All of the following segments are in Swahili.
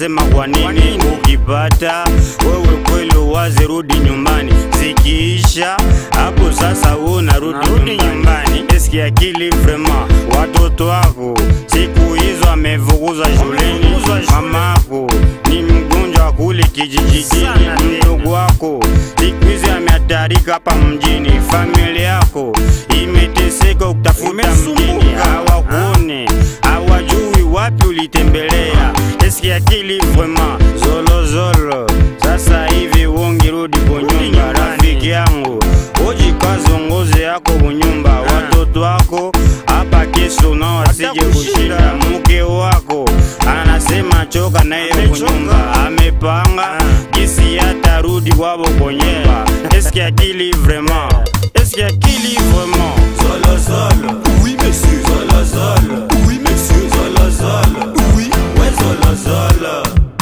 nasema kwa nini ukipata wewe kweli uwaze rudi nyumbani zikiisha hapo sasa wewe unarudi nyumbani eski akili vrema watoto wako siku hizo amevukuza shuleni mamako ni mgonjwa kule kijijini mdogo wako siku hizi amehatarika hapa mjini familia yako imeteseka kutafuta mjini hawakuone hawajui wapi ulitembelea eski akili vrema zolozolo sasa hivi wongirudi kunyumba rafiki yangu ujikazongoze yako kunyumba watoto wako hapa kesho nao wasije kushinda mke wako anasema choka naye kunyumba amepanga gisi atarudi wabo kunyumba eski akili vrema eski akili vrema Zolozolo, Oui, monsieur. zolozolo, Oui, monsieur. zolozolo, Oui. we zolozolo.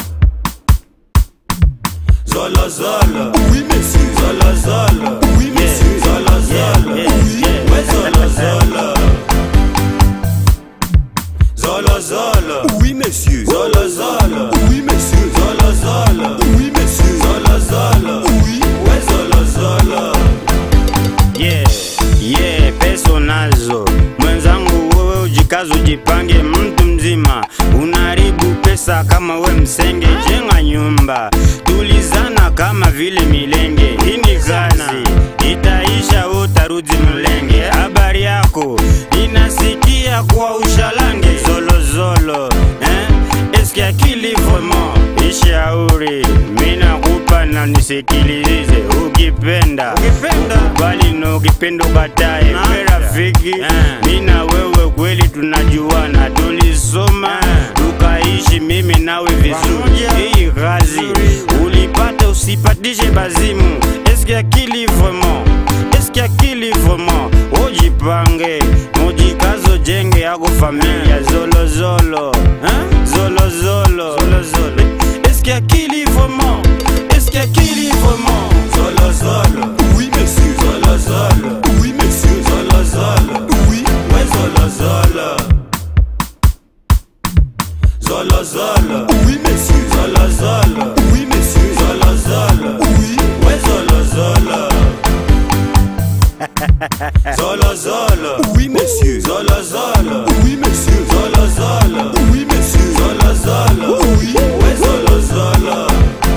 Zolozolo, Oui, monsieur. zolozolo, Oui, monsieur. zolozolo, Yeah, yeah. we zolozolo. Zolozolo, Oui, monsieur. zolozolo, Oui, monsieur. zolozolo, Oui, monsieur. zolozolo, Oui. we zolozolo. yeah, yeah, pesa nazo mwenzangu, wewe ujikaze, ujipange, mtu mzima unaharibu pesa kama we msenge. Jenga nyumba, tulizana kama vile milenge. Hii ni kazi, itaisha, we utarudi mlenge. Habari yako inasikia kwa ushalange, zolozolo eh? Eski akili vraiment ishauri, mina kupa na nisikilize, ukipenda ukipenda bali na ukipenda ukatae. We rafiki, mina wewe kweli tunajuana, tulisoma tukaishi mimi nawe vizuri. Hii kazi ulipata, usipatishe bazimu. Eski akili vraiment, eski akili vraiment, ujipange mujikazo, jenge yako familia zolozolo hein? zolozolo zolozolo eski akili vraiment eski akili vraiment Zolozolo, Oui, monsieur. zolozolo, Oui, monsieur. zolozolo, Oui. we zolozolo. Zolozolo, Oui, monsieur. zolozolo, Oui, monsieur. zolozolo, Oui. we zolozolo. Zolozolo, Oui, monsieur. zolozolo, Oui, monsieur. zolozolo, Oui, monsieur. zolozolo, Oui. we zolozolo.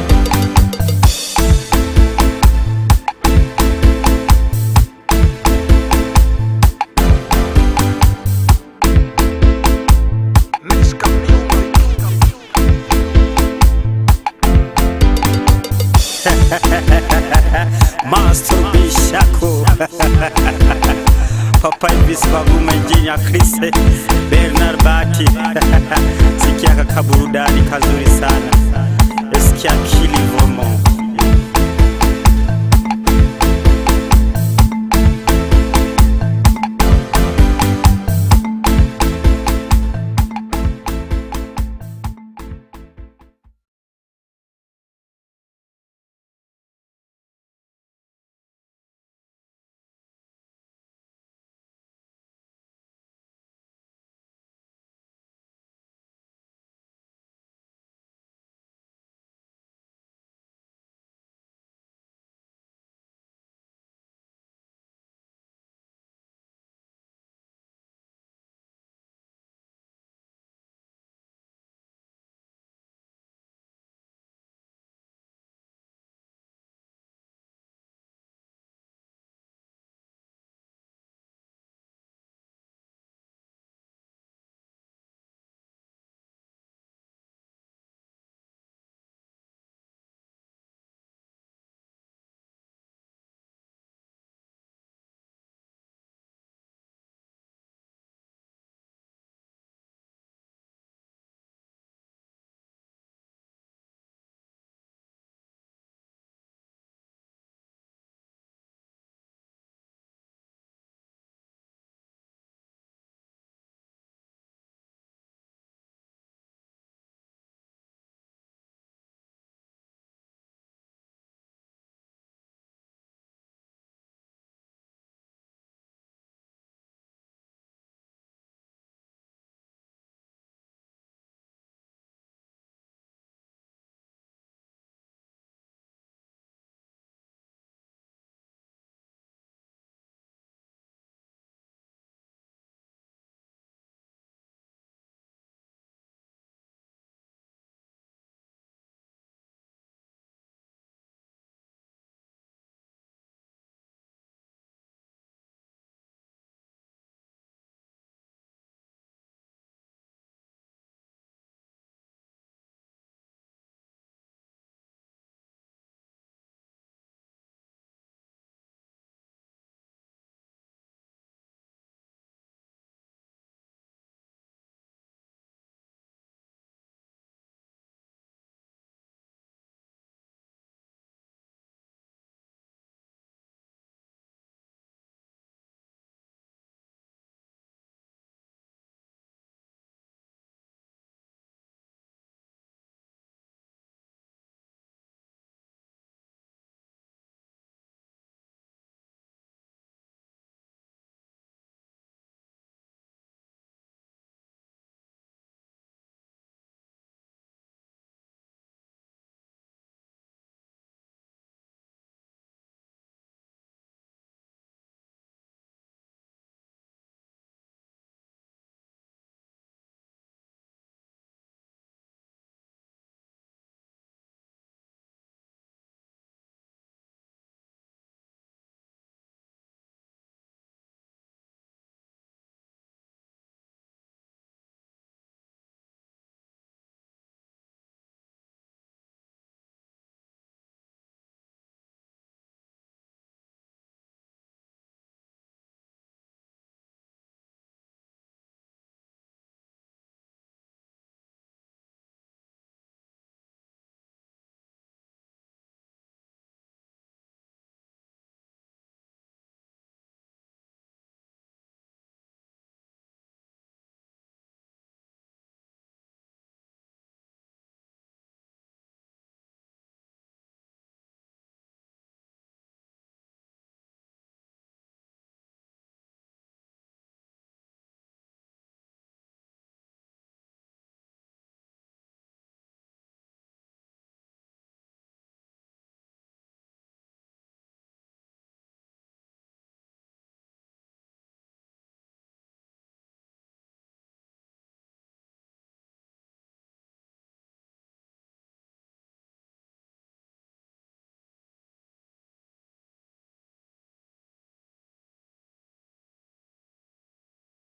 Master Bishako Papa Elvis Baguma Njinya Chris Bernard Bati sikia kakaburudani kazuri sana Eski akili vraiment